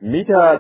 mita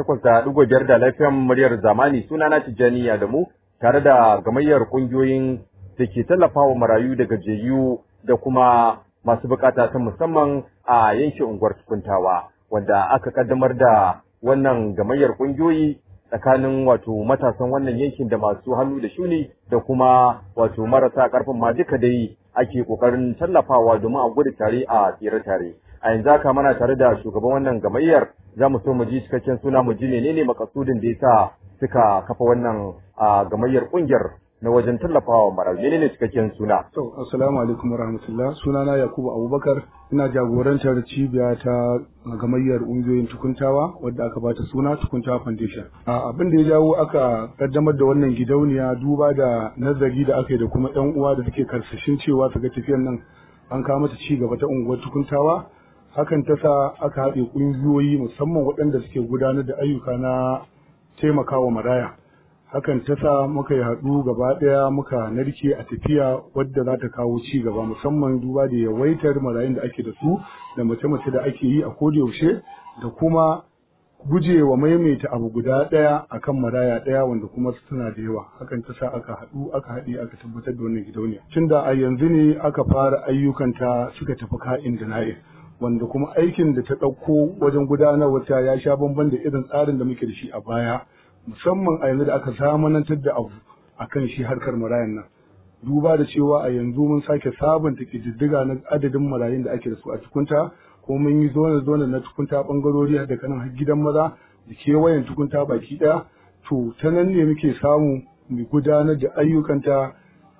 88.5 da lafiyan muryar zamani sunana Tijjani Adamu tare da gamayyar kungiyoyin da ke tallafawa marayu da gajiyayyu da kuma masu bukata ta musamman a yankin unguwar tukuntawa wanda aka kaddamar da wannan gamayyar kungiyoyi tsakanin wato matasan wannan yankin da masu hannu da shuni da kuma wato marasa karfin ma duka dai ake kokarin tallafawa domin a gudu tare a tsere tare a yanzu haka mana tare da shugaban wannan gamayyar za mu so mu ji cikakken suna mu ji menene makasudin da yasa suka kafa wannan gamayyar kungiyar na wajen tallafawa marayu menene cikakken suna to assalamu alaikum warahmatullah sunana yakubu abubakar ina jagorantar cibiya ta gamayyar ƙungiyoyin tukuntawa wadda aka bata suna tukuntawa foundation abin da ya jawo aka kaddamar da wannan gidauniya duba da nazari da aka yi da kuma yan uwa da suke karsashin cewa su ga tafiyar nan an kawo mata ci gaba ta unguwar tukuntawa hakan ta sa aka haɗe ƙungiyoyi musamman waɗanda suke gudanar da ayyuka na taimakawa maraya hakan ta sa muka yi haɗu gaba ɗaya muka narke a tafiya wadda za ta kawo ci gaba musamman duba da yawaitar marayun da ake da su da mace-mace da ake yi a yaushe da kuma gujewa maimaita abu guda ɗaya akan maraya ɗaya wanda kuma suna da yawa hakan ta sa aka haɗu aka haɗe aka tabbatar da wannan gidauniya tun da a yanzu ne aka fara ayyukanta suka tafi ka'in da na'in wanda kuma aikin da ta ɗauko wajen gudanarwa ta ya sha bamban da irin tsarin da muke da shi a baya musamman a yanzu da aka zamanantar da abu a kan shi harkar marayan nan duba da cewa a yanzu mun sake sabunta ƙididdiga na adadin marayun da ake da su a tukunta ko mun yi zone zone na tukunta bangarori da kanan har gidan maza da kewayen tukunta baki ɗaya to ta nan ne muke samu mu gudanar da ayyukanta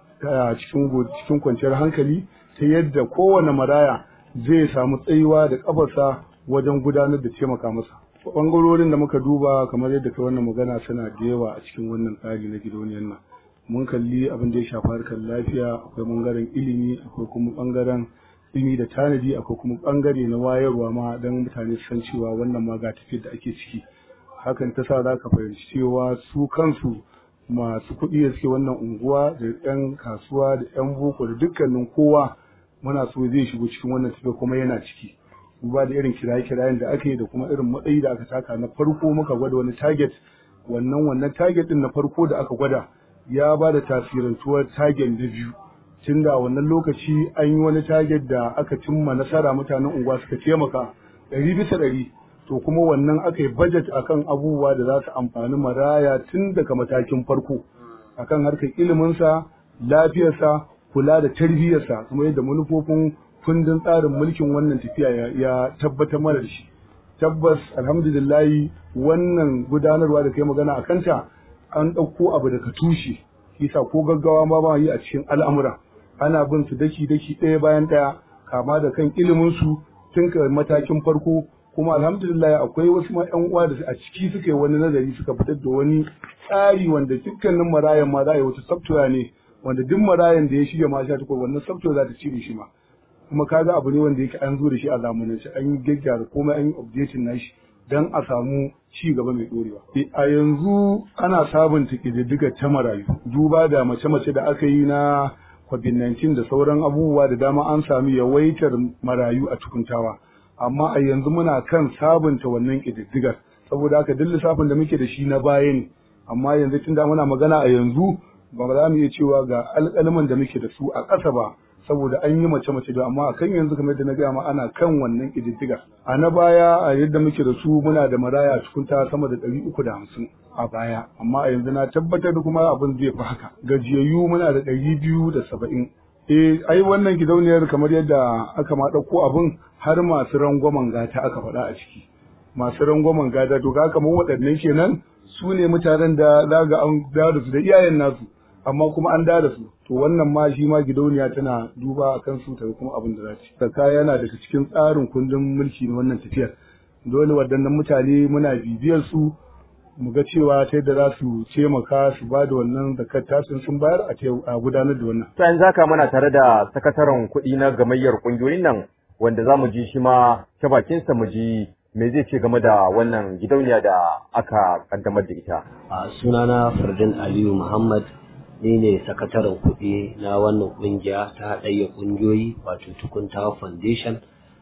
a cikin cikin kwanciyar hankali ta yadda kowane maraya zai samu tsayuwa da kafarsa wajen gudanar da taimaka masa bangarorin da muka duba kamar yadda kai wannan magana suna da yawa a cikin wannan tsari na gidauniyar nan mun kalli abin da ya shafi harkar lafiya akwai bangaren ilimi akwai kuma bangaren ilimi da tanadi akwai kuma bangare na wayarwa ma don mutane su san cewa wannan ma ga tafiyar da ake ciki hakan ta sa za ka fahimci cewa su kansu masu kuɗi da suke wannan unguwa da 'yan kasuwa da 'yan boko da dukkanin kowa muna so zai shigo cikin wannan tafiya kuma yana ciki duba da irin kiraye-kirayen da aka yi da kuma irin matsayi da aka taka na farko muka gwada wani target wannan wannan target din na farko da aka gwada ya ba da tasirantuwar target na biyu tun da wannan lokaci an yi wani target da aka cimma nasara mutanen unguwa suka taimaka ɗari bisa ɗari to kuma wannan aka yi budget akan abubuwa da za su amfani maraya tun daga matakin farko akan harkar iliminsa lafiyarsa kula da tarbiyyarsa kuma yadda manufofin kundin tsarin mulkin wannan tafiya ya tabbatar mana da shi tabbas alhamdulillahi wannan gudanarwa da kai magana a kanta an ɗauko abu daga tushe kisa ko gaggawa ma ba yi a cikin al'amura ana bin su daki daki ɗaya bayan ɗaya kama da kan ilimin su tun ka matakin farko kuma alhamdulillah akwai wasu ma ƴan uwa da a ciki suka yi wani nazari suka fitar da wani tsari wanda dukkanin marayan ma za a yi wata software ne wanda duk marayan da ya shirya ma sha takwas wannan software za ta cire shi ma kuma kaga abu ne wanda yake an zo da shi a zamanance an yi gyaggyara komai an yi updating nashi dan a samu ci gaba mai dorewa a yanzu ana sabunta ƙididdiga ta marayu duba da mace-mace da aka yi na covid-19 da sauran abubuwa da dama an sami yawaitar marayu a tukuntawa amma a yanzu muna kan sabunta wannan ƙididdigar saboda haka duk lissafin da muke da shi na baya ne amma yanzu tunda muna magana a yanzu ba za mu iya cewa ga alƙalman da muke da su a ƙasa ba saboda an yi mace-mace da amma a kan yanzu kamar da na gaya ma ana kan wannan ƙididdiga a na baya a yadda muke da su muna da maraya cikin ta sama da ɗari uku da hamsin a baya amma a yanzu na tabbatar da kuma abin zai fi haka gajiyayyu muna da ɗari biyu da saba'in eh ai wannan gidauniyar kamar yadda aka ma ɗauko abin har masu rangwamen gata aka faɗa a ciki masu rangwamen gata to ga kamar waɗannan kenan su ne mutanen da za ga an da su da iyayen nasu amma kuma an da su to wannan ma shi ma gidauniya tana duba a kan su ta kuma abin da za ta zakka yana daga cikin tsarin kundin mulki na wannan tafiyar dole waɗannan mutane muna bibiyar su mu ga cewa ta yadda za su taimaka su ba da wannan zakat tasin sun bayar a gudanar da wannan. Sai zaka mana tare da sakataren kuɗi na gamayyar ƙungiyoyin nan wanda za mu ji shi ma ta bakinsa mu ji me zai ce game da wannan gidauniya da aka kaddamar da ita. A sunana Fardin Aliyu Muhammad ni ne sakataren kuɗi na wannan ƙungiya ta haɗayya ƙungiyoyi wato tukunta foundation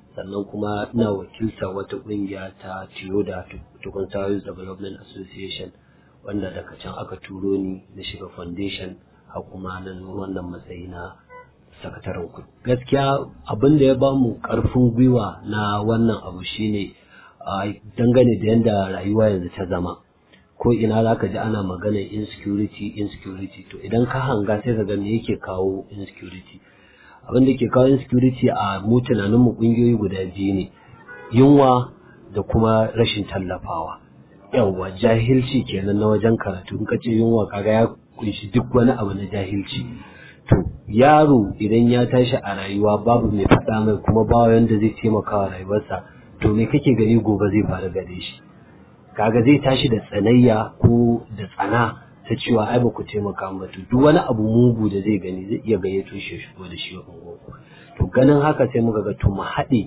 sannan kuma ina wakilta wata ƙungiya ta Tiyoda Tukun Youth Development Association wanda daga can aka turo ni na shiga foundation har kuma na zo wannan matsayi na sakataren kuɗi. Gaskiya abin da ya ba mu ƙarfin gwiwa na wannan abu shine dangane da yadda rayuwa yanzu ta zama. Ko ina za ka ji ana maganar insecurity insecurity to idan ka hanga sai ka ga me yake kawo insecurity. Abin da ke kawo insecurity a mu tunanin mu ƙungiyoyi guda biyu ne yunwa da kuma rashin tallafawa. Yawwa jahilci kenan na wajen karatu in ka ce yunwa kaga ya kunshi duk wani abu na jahilci. to yaro idan ya tashi a rayuwa babu mai faɗa mai kuma ba wanda zai taimaka wa rayuwarsa to me kake gani gobe zai faru gare shi kaga zai tashi da tsanayya ko da tsana ta cewa ai ba ku taimaka ba to duk wani abu mugu da zai gani zai iya gayyato shi shigo da shi unguwarku to ganin haka sai muka ga to mu haɗe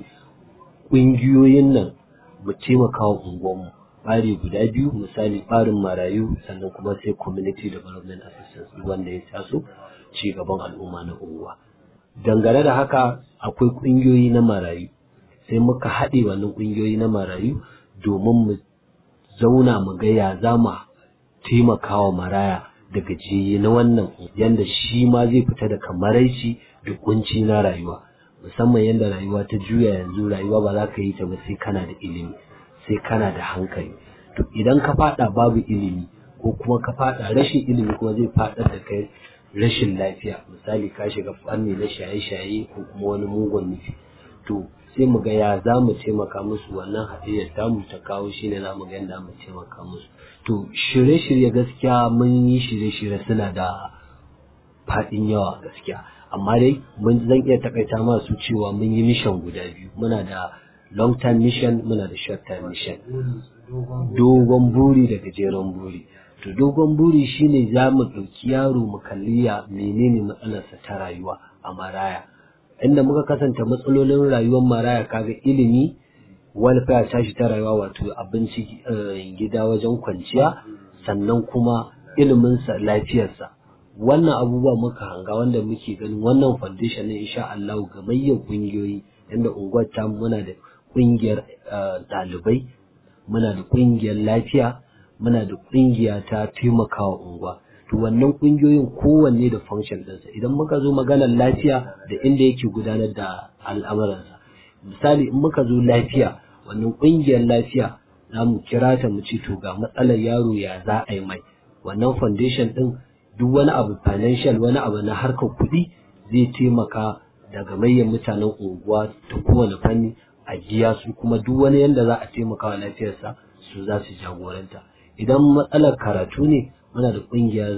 ƙungiyoyin nan mu taimaka wa unguwarmu ɓari guda biyu misali ɓarin marayu sannan kuma sai community development assistance wanda ya taso ci gaban al'umma na unguwa dangane da haka akwai ƙungiyoyi na marayu sai muka haɗe wannan ƙungiyoyi na marayu domin mu zauna mu ga ya za mu taimaka wa maraya da gajiyayye na wannan yanda shi ma zai fita daga maraici da kunci na rayuwa musamman yadda rayuwa ta juya yanzu rayuwa ba za ka yi ta ba sai kana da ilimi sai kana da hankali to idan ka fada babu ilimi ko kuma ka fada rashin ilimi kuma zai fadar da kai rashin lafiya misali ka shiga fanni na shaye-shaye ko kuma wani mugun nufi to sai mu ga ya za mu taimaka musu wannan hadiyar ta mu ta kawo shi ne za mu ga yadda mu taimaka musu to shirye-shirye gaskiya mun yi shirye-shirye suna da faɗin yawa gaskiya amma dai mun zan iya takaita masu cewa mun yi mission guda biyu muna da long term mission muna da short term mission dogon buri da gajeren buri to dogon buri shine za mu ɗauki yaro mu kalli ya menene matsalarsa ta rayuwa a maraya inda muka kasanta matsalolin rayuwar maraya kaga ilimi welfare tashi ta rayuwa wato abinci gida wajen kwanciya sannan kuma iliminsa lafiyarsa wannan abubuwa muka hanga wanda muke ganin wannan foundation ne insha Allah gamayyar kungiyoyi yanda unguwar ta muna da kungiyar ɗalibai muna da kungiyar lafiya muna da kungiya ta taimakawa unguwa to wannan kungiyoyin kowanne da function ɗinsa idan muka zo maganar lafiya da inda yake gudanar da al'amuransa misali in muka zo lafiya wannan kungiyar lafiya za mu kira ta mu ce to ga matsalar yaro ya za a yi mai wannan foundation ɗin duk wani abu financial wani abu na harkar kuɗi zai taimaka daga manyan mutanen unguwa ta kowane fanni a biya su kuma duk wani yanda za a taimaka wa lafiyarsa su za su jagoranta idan matsalar karatu ne muna da ƙungiyar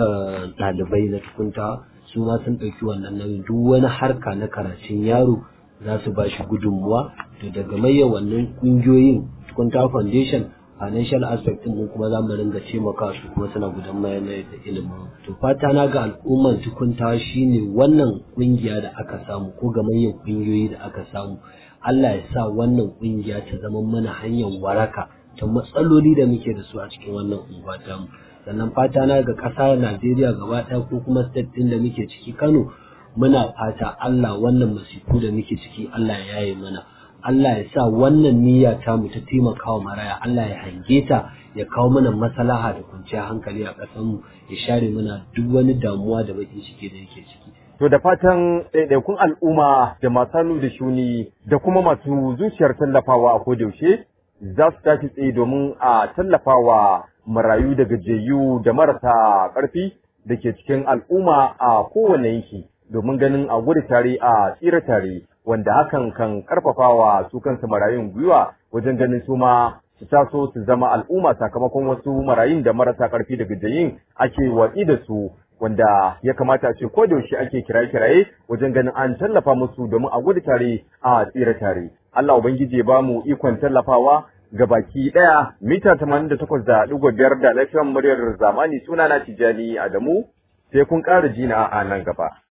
ɗalibai na tukunta su ma sun ɗauki wannan nauyin duk wani harka na karatun yaro za su ba shi gudunmuwa to daga manyan wannan ƙungiyoyin tukunta foundation financial aspect mun kuma za mu ringa taimaka su kuma suna gudan mayar da ilimin to fata na ga al'umman tukunta shine wannan kungiya da aka samu ko gamayyar kungiyoyi da aka samu Allah ya sa wannan kungiya ta zama mana hanyar waraka ta matsaloli da muke da su a cikin wannan unguwa ta mu sannan fata na ga ƙasa Najeriya gaba ɗaya ko kuma state ɗin da muke ciki Kano muna fata Allah wannan masifu da muke ciki Allah ya yaye mana Allah ya sa wannan niyya ta mu ta taimakawa maraya Allah ya hange ta ya kawo mana maslaha da kwanciyar hankali a ƙasar mu ya share mana duk wani damuwa da bakin ciki da yake ciki To da fatan ɗaiɗaikun al'umma da masu hannu da shuni da kuma masu zuciyar tallafawa a kodayaushe za su tashi tsaye domin a tallafawa marayu da gajiyayyu da marasa ƙarfi da ke cikin al'umma a kowane yanki domin ganin a gudu tare a tsira tare. wanda hakan kan karfafawa su kansu marayun gwiwa wajen ganin su ma su taso su zama al'umma sakamakon wasu marayun da marasa karfi da gajayin ake watsi da su wanda ya kamata a ce ko da yaushe ake kiraye-kiraye wajen ganin an tallafa musu domin a gudu tare a tsira tare Allah ubangiji ya bamu ikon tallafawa ga baki daya mita 88.5 da lafiyar muryar zamani sunana Tijani Adamu sai kun ƙara jina a nan gaba